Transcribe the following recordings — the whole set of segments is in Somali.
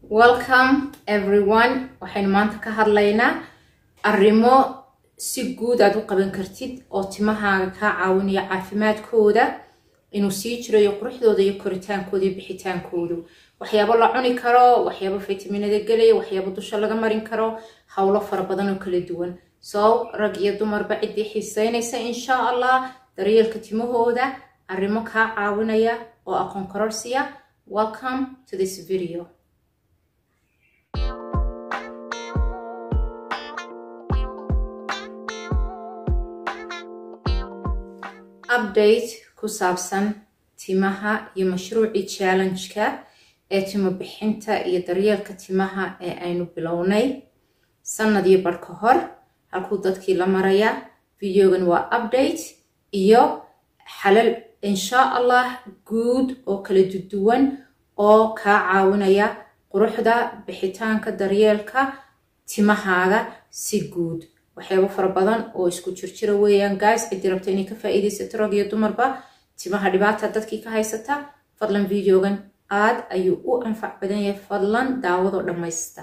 welcome everyone waxaynu maanta ka hadlaynaa arrimo si guud aad u qaban kartid oo timahaaga kaa caawinaya caafimaadkooda inuu sii jirayo quruxdooda iyo koritaankooda iyo bixitaankoodu waxyaabo la cuni karo waxyaabo fitaminada gelaya waxyaabo dusha laga marin karo howlo fara badan oo kala duwan so rag iyo dumarba ciddii xiiseynaysa insha allah daryeelka timahooda arrimo kaa caawinaya oo aqoon kororsiya welcome to this video update ku saabsan timaha iyo mashruucii challenge-ka ee timo bixinta iyo daryeelka timaha ee aynu bilownay sanad iyo bar ka hor halkuu dadkii la maraya videogan waa update iyo xalal insha allah guud oo kala duwan oo kaa caawinaya quruxda bixitaanka daryeelka timahaaga si guud waxyaabo fara badan oo isku jirjira weeyaan guys ciddii rabta inay ka faa'iidaysato rag iyo dumarba timaha dhibaata dadkii ka haysata fadlan videogan aad ayuu u anfac badan yahay fadlan daawadoo dhammaysta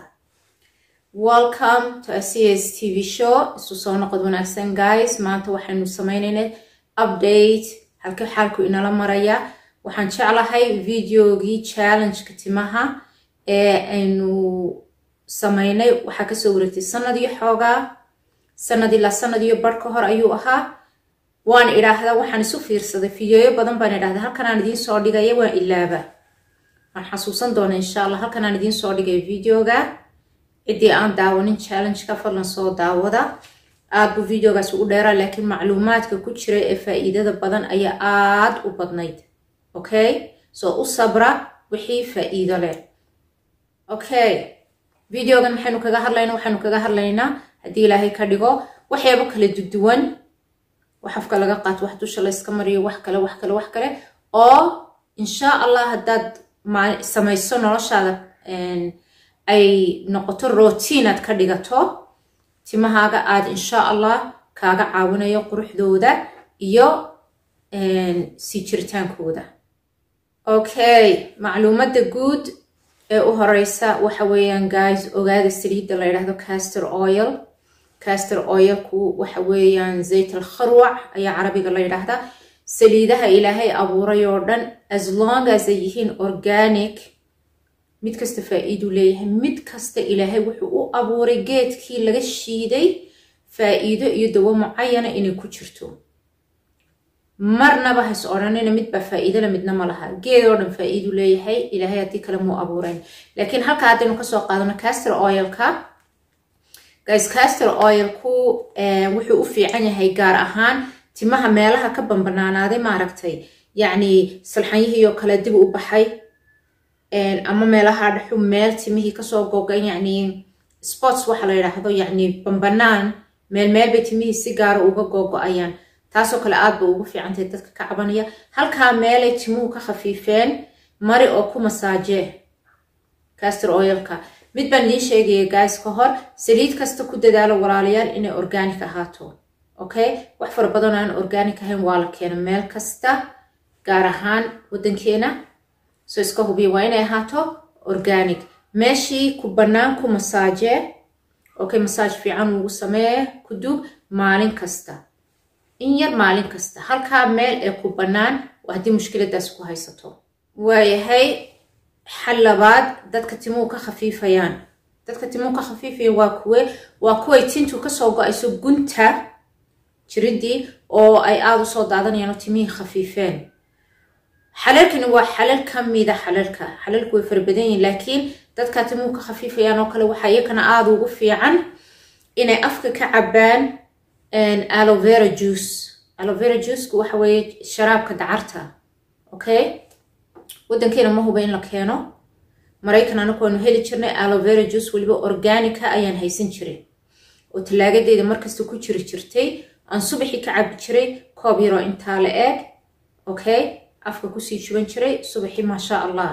welcome to a cs tv show isu soo noqod wanaagsan guys maanta waxaynu sameynaynay update halka xaalku inala maraya waxaan jeclahay videogii challengeka timaha ee aynu sameynay waxaa kasoo wareegtay sanad iyo xoogaa sanad ilaa sanad iyo bar ka hor ayuu ahaa waan idhaahdaa waxaan isu fiirsaday fideoyo badan baan idhahdaa halkan aan idiin soo dhigaya waan ilaaba waan xasuusan doona insha allah halkan aan idiin soo dhigay videoga ciddii aan daawanin challengeka fadlan soo daawada aad buu videogaas ugu dheeraa laakiin macluumaadka ku jira ee faa'iidada badan ayaa aad u badnayd okay soo u sabra wixii faa'iido leh okay videogan maxaynu kaga hadlaynaa waxaynu kaga hadlaynaa haddii ilaahay ka dhigo waxyaabo kala duduwan wax afka laga qaato wax dusha layska mariyo wax kale wax kale wax kale oo insha allah haddaad samayso noloshaada ay noqoto routine aad ka dhigato timahaaga aad insha allah kaaga caawinayo quruxdooda iyo sii jiritaankooda okay macluumadda guud ee u horeysa waxa weeyaan guys ogaada saliidda la yidhaahdo caster oil caster oilku waxa weeyaan zayt al kharwac ayaa carabiga la yidhaahdaa saliidaha ilaahay abuuray oo dhan as long as ay yihiin organic mid kasta faa-iiduu leeyahay mid kasta ilaahay wuxuu u abuuray geedkii laga shiiday faa-iido iyo dawo mucayana inay ku jirto marnaba has odhanina midbaa faa-iidole midna ma laha geed oo dhan faa-iiduu leeyahay ilaahay haddii kale muu abuurayn laakiin halka haddaynu kasoo qaadano caster oilka guys caster oilku wuxuu u fiican yahay gaar ahaan timaha meelaha ka bambanaanaaday maaragtay yacni salxanyihii oo kale dib u baxay ama meelaha dhexu meel timihii kasoo gogan yacni sports waxa la yidhaahdo yacni bambanaan meel meel bay timihii si gaara uga googo-ayaan taasoo kale aad ba ugu fiicantahay dadka ka cabanaya halkaa meelay timuhu ka khafiifeen mari oo ku masaajee caster oilka mid baan idiin sheegaya guys ka hor saliid kasta ku dadaalo walaalayaal inay organic ahaato okay wax fara badan aan organic ahayn waa la keena meel kasta gaar ahaan waddankeena soo iska hubiya waa inay ahaato organic meeshii ku bannaan ku masaajee okay masaaj fiican ugu sameeye ku dub maalin kasta in yar maalin kasta halkaa meel ee ku bannaan haddii mushkiladaas ku haysato waayahay xal labaad dadka timuhu ka khafiifayaan dadka timuhu ka khafiifayaan waa kuwe waa kuway tintu kasoo go-ayso gunta jiridii oo ay aada u soo daadanayaan oo timihii khafiifeen xalalkani waa xalal ka mida xalalka xalalku way fara badan yihin laakiin dadka timuhu ka khafiifayaan oo kale waxaa iyakana aada ugu fiican inay afka ka cabaan alovera juice alovera juicku waxa weeye sharaabka dacarta okay waddankeena ma huba in la keeno maraykan anaku waanu heli jirnay alovera juice weliba organica ayaan haysan jiray oo tallaagadeeda markasta ku jiri jirtay aan subaxii ka cabi jiray koob yaroo intaa la eeg okay afka kusii juban jiray subaxii maasha allah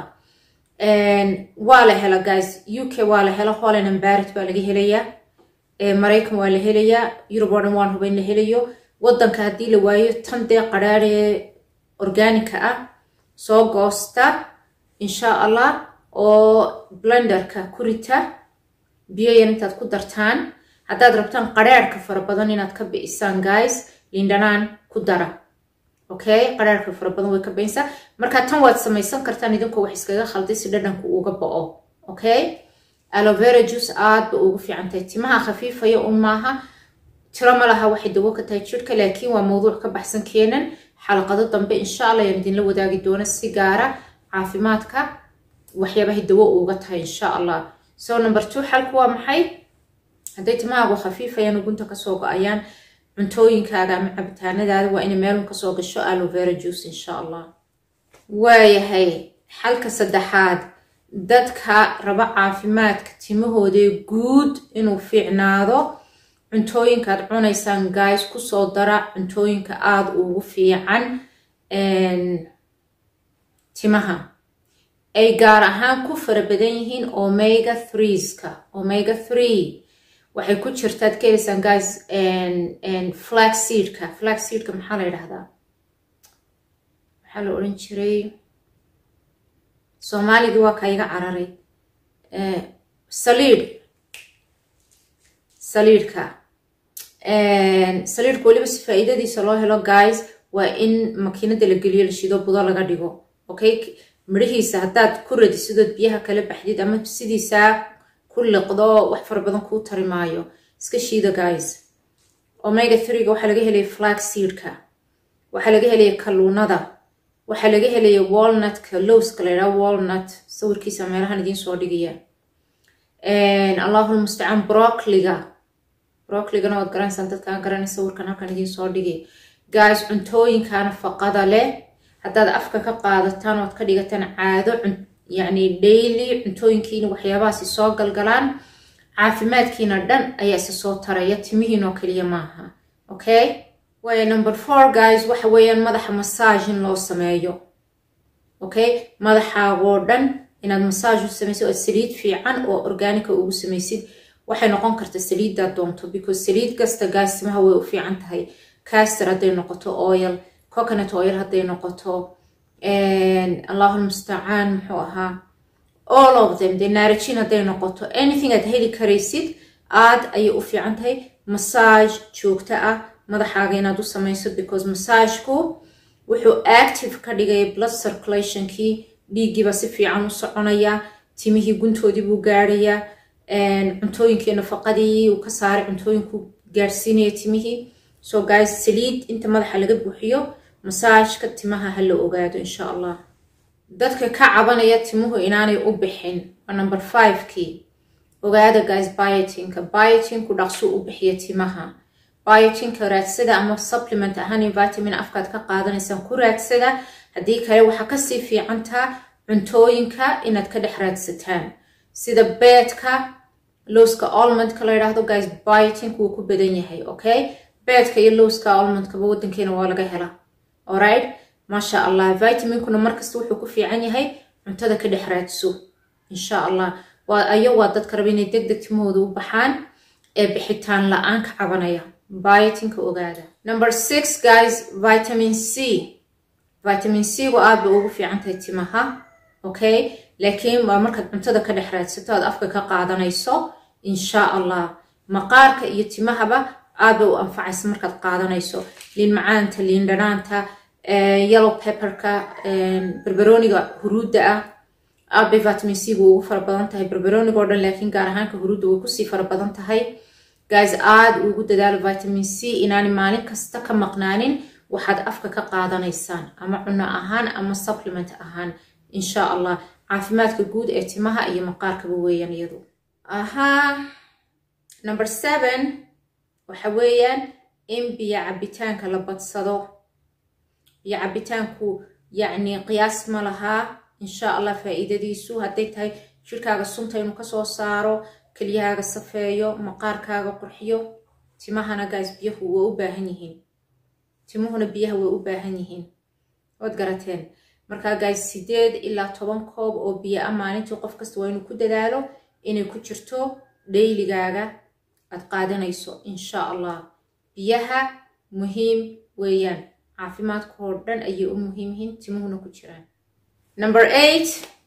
waa la hela guys u k waa la hela holland and barit baa laga helayaa maraykan waa la helayaa yurub oo dhan waan huba in la helayo waddanka haddii la waayo tan dee qadhaadhee organica ah soo goosta insha allah oo blenderka ku rita biyo yar intaad ku dartaan haddaad rabtaan qadhaadhka fara badan inaad ka bi'isaan guys liindhanaan ku dara okay qadhaadhka fara badan way ka bi'insaa marka tan waad samaysan kartaan idinkoo wax iskaga khalday si dhadhanku uga bo'o okay alovera juice aad ba ugu fiican tahay timaha khafiifaya un maaha tiro ma laha waxay dawo ka tahay jirka laakiin waa mowduuc ka baxsan keenan xalaqado dambe insha allah ayaan idinla wadaagi doona si gaara caafimaadka waxyaabahay dawo uga tahay insha allah so number two xalku waa maxay hadday timahaagu khafiifayaan ugunta kasoo go-ayaan cuntooyinkaaga ama cabitaanadaada waa inay meelun kasoo gasho alovera juice insha allah waayahay xalka saddexaad dadka raba caafimaadka timahooda guud inuu fiicnaado cuntooyinkaad cunaysaan guys kusoo dara cuntooyinka aada ugu fiican timaha ay gaar ahaan ku fara badan yihiin omega threeska omega three waxay ku jirtaad ka helaysaan guys flag seedka flag seedka maxaa la yidhahdaa maxaa la odhan jiray soomaaligii waa ka iga cararay saliid saliidhka saliidhka weliba si faa'iidadiisa loo helo guys waa in makiinada la geliyo la shido budo laga dhigo okay midhihiisa haddaad ku radisidood biyaha kala baxdid ama sidiisaa ku liqdo wax fara badan kuu tari maayo iska shiida guys omega threega waxaa laga helaya flag seedka waxaa laga helaya kalluunada waxaa laga helaya walnutka lowska la yidhaha walnut sawirkiisa meelahan idiin soo dhigaya allahul mustacaan brocliga brocligana waad garanaysaan dadkaan garanay sawirkan halkan idiin soo dhigay guys cuntooyinka nafaqada leh haddaad afka ka qaadataan ood ka dhigataan caado yacni daily cuntooyinkiina waxyaabahaasi soo galgalaan caafimaadkiina dhan ayaa isa soo taraya timihiinoo keliya maaha okay waayo number four guys waxa weeyaan madaxa massage in loo sameeyo okay madaxaagoo dhan inaad massage u samaysid oo saliid fiican oo organica ugu samaysid waxay noqon karta saliiddaad doonto because saliid kasta guys timaha way u fiican tahay caster hadday noqoto oil coconut oil hadday noqoto allahul mustacaan muxuu ahaa all of them dee naarajin hadday noqoto anything aad heli karaysid aad ayay u fiican tahay massage joogto ah madaxaaga inaad u samayso because massageku wuxuu active ka dhigaya blood circulationkii dhiiggiiba si fiican u soconaya timihii guntoodii buu gaarayaa cuntooyinkii nafaqadii uu ka saaray cuntooyinku gaarsiinaya timihii so guys saliid inta madaxa laga buuxiyo masaajka timaha ha la ogaado insha allah dadka ka cabanaya timuhu inaanay u bixin waa number fivekii ogaada guys biotinka biotinku dhaqso u bixiya timaha biotinka raadsada ama supplement ahaan vitamin afkaad ka qaadanaysaan ku raadsada haddii kale waxaa kasii fiicantaa cuntooyinka inaad ka dhex raadsataan sida beedka lowska almondka la yidhaahdo guys biotink wuu ku badan yahay okay beedka iyo lowska almondkaba wadankeena waa laga helaa alright maasha allah vitaminkuna markasta wuxuu ku fiican yahay cuntada ka dhex raadso insha allah waa ayo waa dadka raba inay deg deg timahooda u baxaan ee bixitaan la-aan ka cabanaya biotinka ogaada number six guys vitamin c vitamin c gu aad bay ugu fiican tahay timaha okay laakiin waa markaad cuntada ka dhex raadsato aad afka ka qaadanayso insha allah maqaarka iyo timahaba aad bay u anfacaysa markaad qaadanayso liin macaanta liin dhanaanta yellow pepperka berberoniga huruudda ah aad bay vitamin c gu ugu fara badan tahay berberoniga oo dhan laakiin gaar ahaanka huruudda way kusii fara badan tahay guys aad ugu dadaalo vitamin c inaanay maalin kasta ka maqnaanin waxaad afka ka qaadanaysaan ama cuno ahaan ama supplement ahaan insha allah caafimaadka guud ee timaha iyo maqaarkaba weeyaan iyadu ahaa number seven waxa weeyaan in biyo cabitaanka la badsado biyo cabitaanku yacni qiyaas ma lahaa insha allah faa'iidadiisu hadday tahay jirkaaga sunta inuu kasoo saaro kelyahaaga safeeyo maqaarkaaga qurxiyo timahana gaas biyahu way u baahan yihiin timuhuna biyaha way u baahan yihiin waad garateen markaa gaas sideed ilaa toban koob oo biyo ah maalintii qof kasta waa inuu ku dadaalo inay ku jirto dhayligaaga aad qaadanayso insha allah biyaha muhiim weeyaan caafimaadka oo dhan ayay u muhiim yihiin timuhuna ku jiraan number eight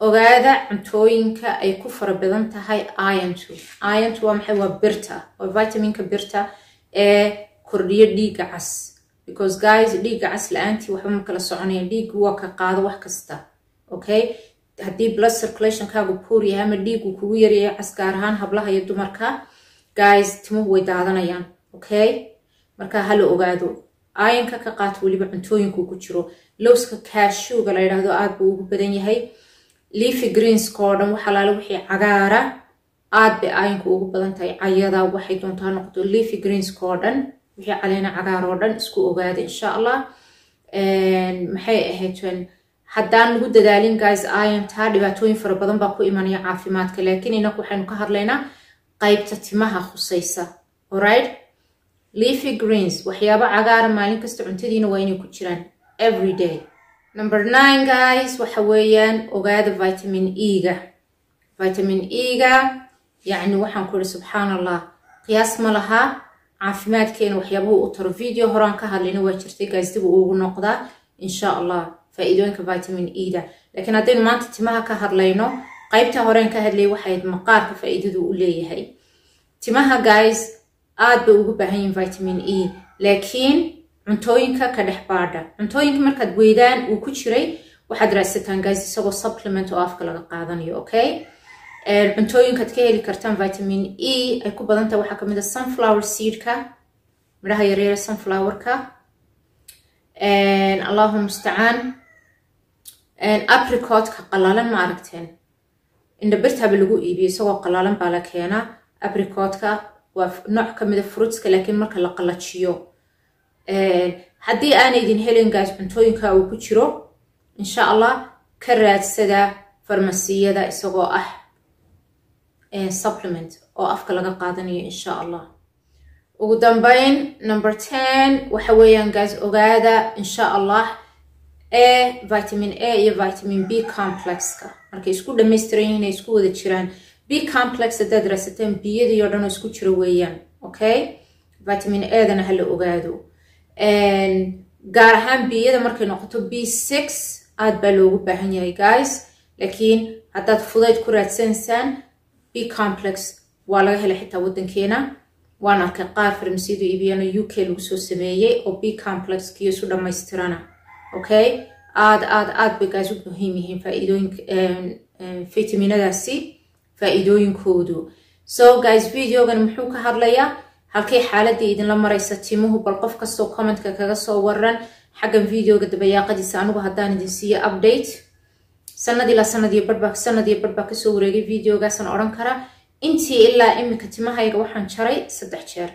ogaada cuntooyinka ay ku fara badan tahay irontu irontu waa maxay waa birta waa vitaminka birta ee kordhiyo dhiigga cas because guys dhiigga cas la-aantii waxba ma kala soconaya dhiiggu waa ka qaado wax kasta okay haddii blood circulationkaagu poor yahay ama dhiiggu kugu yaryahay cas gaar ahaan hablaha iyo dumarka guys timuhu way daadanayaan okay marka hala ogaado ayanka ka qaato weliba cuntooyinku ku jiro lowska cashuga la yidhaahdo aad buu ugu badan yahay leafy greenska oo dhan waxalaale wixii cagaara aad bay ayanku ugu badan tahay cayada waxay doontaa noqdo leafy greenska oo dhan wixii caleena cagaar oo dhan isku ogaada insha allah maxay ahayd haddaan lagu dadaalin guys ayantaa dhibaatooyin fara badan baa ku imanaya caafimaadka laakiin inaku waxaynu ka hadlaynaa qaybta timaha khusaysa alright leafy greens waxyaabo cagaara maalin kasta cuntadiina waa inay ku jiraan every day number nine guys waxa weeyaan ogaada vitamin e-ga vitamin e-ga yacni waxaan ku ihi subxaan allah qiyaas ma laha caafimaadkeena waxyaabuhu u taro video horaan ka hadlayna waa jirtay guys dib uu ugu noqdaa insha allah faa'iidooyinka vitamin e-da laakiin haddaynu maanta timaha ka hadlayno qaybta horeen ka hadlayay waxayd maqaarka faa'iidadu u leeyahay timaha guys aad bay ugu baahan yihin vitamin e laakiin cuntooyinka ka dhex baadha cuntooyinka markaad weydaan uu ku jiray waxaad raadsataan guys isagoo supplement oo afka laga qaadanayo okay cuntooyinkaad ka heli kartaan vitamin e ay ku badan tahay waxaa kamid a sunflower seedka midhaha yaryare sunflowerka allahu mustacaan apricotka qalalan ma aragteen indhabirtaba lagu iibiyo isagoo qalalan baa la keenaa apricotka waa nooc kamida fruitska laakiin marka la qalajiyo haddii aanaydin helin gaas cuntooyinka uu ku jiro insha allah ka raadsada farmasiyada isagoo ah supplement oo afka laga qaadanayo insha allah ugu dambeyn number ten waxa weeyaan gaas ogaada insha allah e vitamin a iyo vitamin b complexka markay isku dhamaystiran yihiin ay isku wada jiraan b complex haddaad raasateen biyadii oo dhan oo isku jiro weeyaan okay vitamin edana hala ogaado gaar ahaan biyada markay noqoto b six aad baa loogu baahan yahay guys laakiin haddaad fudayd ku raadsanaysaan b complex waa laga helay xitaa waddankeena waan arkay qaar farmasiyadu iibiyano u k lagu soo sameeyey oo b complex kiyo isu dhammaystirana okay aad aad aad bay guys u muhiim yihiin faa'iidooyinka fitaminadaasi faa'iidooyinkoodu so guys videogan muxuu ka hadlayaa halkay xaaladii idinla maraysa timuhu bal qof kastoo commentka kaga soo waran xaggan videoga dabayaaqadiisa anigu haddaan idin siiyo update sanad ilaa sanad iyo badhbaa sanad iyo badhbaa kasoo wareegay videogaasaan odhan kara intii ilaa iminka timahayga waxaan jaray saddex jeer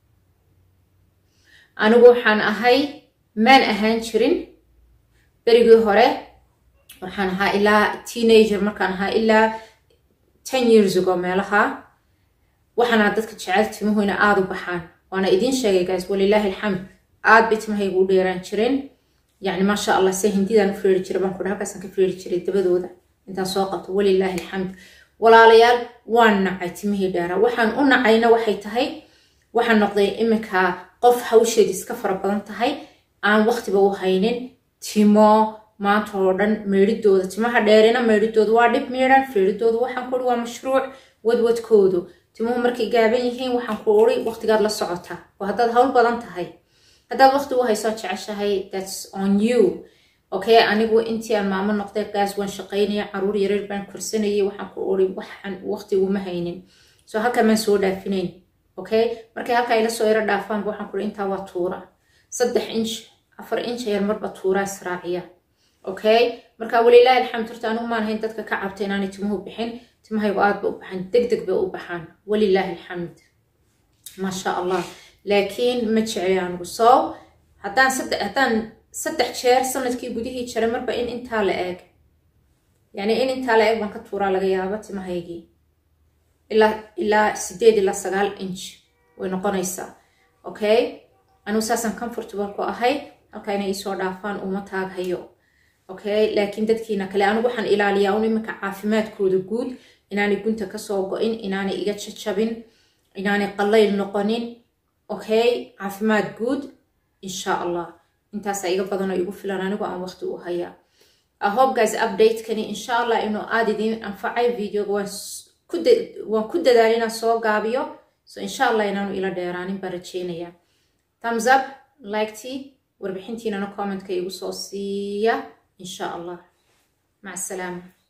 anigu waxaan ahay maan ahaan jirin berigii hore waxaan ahaa ilaa teenager markaan ahaa ilaa ten years ago meelaha waxaana dadka jecel timuhu ina aada u baxaan waana idiin sheegay guys walilaahi alxamd aad bay timahayga u dheeraan jireen yacni maasha allah se hindidaan u feeri jiray baan kudha halkaasaan ka feeri jiray dabadooda intaan soo qabto walilaahi alxamd walaalayaal waan nacay timihii dheeraa waxaan u nacayna waxay tahay waxaan noqday iminka qof hawsheedi iska fara badan tahay aan waqtiba u haynin timo maanta oo dhan meedhidooda timaha dheerina meedhidooda waa dhib miidhan feeridooda waxaan ku uri waa mashruuc wadwadkoodu timuhu markay gaaban yihiin waxaan ku uri waqtigaad la socota oo haddaad hawl badan tahay haddaad waqti u haysoo jeceshahay thats on you okay anigu intii aan maamo noqday gaas waan shaqaynaya caruur yareer baan korsanayay waxaan ku uri waxaan waqti uma haynin so halkaa maan soo dhaafinayn okay markay halkaa ila soo yaro dhaafaanba waxaan ku uri intaa waa tuura saddex inch afar inch yar marba tuuraa israaciya okay marka walilaahi alxamd horta anigu maan hayn dadka ka cabta inaanay timuhu bixin timahaygu aad bay u baxaan deg deg bay u baxaan walilaahi alxamd maasha allah laakiin ma jecli anigu so haddaan saddex haddaan saddex jeer sanadkii gudihii jaray marba in intaa la eeg yacni in intaa la eeg baan ka tuuraa laga yaaba timahaygii ilaa ilaa sideed ilaa sagaal inch way noqonaysaa okay anigu saasaan comfortable ku ahay halkaa inay isoo dhaafaan uma taaghayo okay laakiin dadkiina kale anigu waxaan ilaaliyaa un iminka caafimaadkooda guud inaanay gunta kasoo go-in inaanay iga jajabin inaanay qallayl noqonin okay caafimaad guud insha allah intaasaa iga badanoo igu filan anigu aan waqti u hayaa hope guys update-kani insha allah inuu aada idiin anfacay videoga waan ku dadaal inaan soo gaabiyo so insha allah inaanu ila dheeraanin baan rajeynaya thumbs up likety warbixintiinana commentka igu soo siiya insha allah maca asalaama